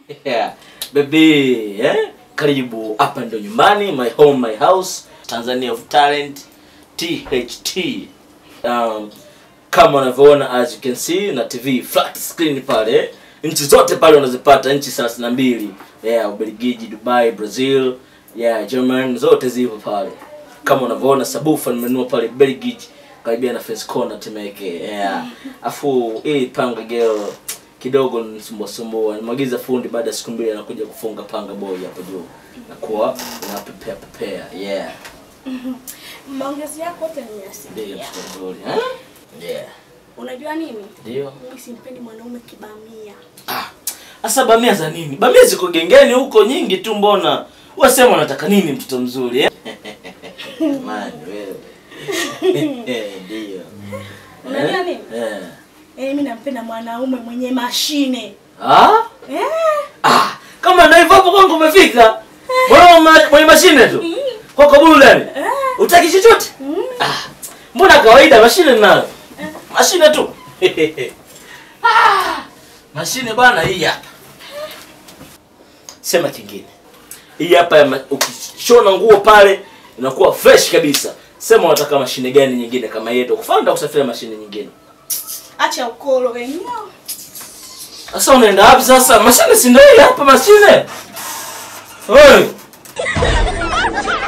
yeah. Baby, eh? Karibu hapa ndo nyumbani, my home my house, Tanzania of Talent, THT. Um, kama unavyoona as you can see na TV flat screen pale, nchi zote pale unazipata, nchi 32 yeah, Ubelgiji, Dubai, Brazil, yeah, German zote zipo pale. Kama unavyoona sabufa nimenunua pale Belgiji karibia na Fence Corner Temeke. Yeah. Afu hii panga girl kidogo nisumbua sumbua. Nimwagiza fundi baada ya siku mbili anakuja kufunga panga boy hapo juu. Nakuwa na prepare prepare. Yeah. Maongezi yako yote Ndio nimeyasikia. mtoto mzuri. Eh? Yeah. Unajua nini? Ndio. Mimi simpendi mwanaume kibamia. Ah. Asa bamia za nini? Bamia ziko gengeni huko nyingi tu mbona? Wasema unataka nini mtoto mzuri eh? Man, wewe. Eh, Ndio. Unajua nini? Eh. Eh, mimi nampenda mwanaume mwenye mashine. Ah? Eh? Ah, kama ndio hivyo hapo kwangu umefika. Mbona ma- mwenye mashine tu? Kwa kabulu ndani. Utaki chochote? Ah, mbona kawaida mashine ninayo? Mashine tu. ah, mashine bwana hii hapa. Sema kingine. Hii hapa ya ma- ukishona nguo pale inakuwa fresh kabisa. Sema unataka mashine gani nyingine kama yetu? Kufanda kusafiri mashine nyingine. Acha ukolo wenyewe. Sasa unaenda wapi sasa? Mashine si ndio hii hapa mashine? Hey.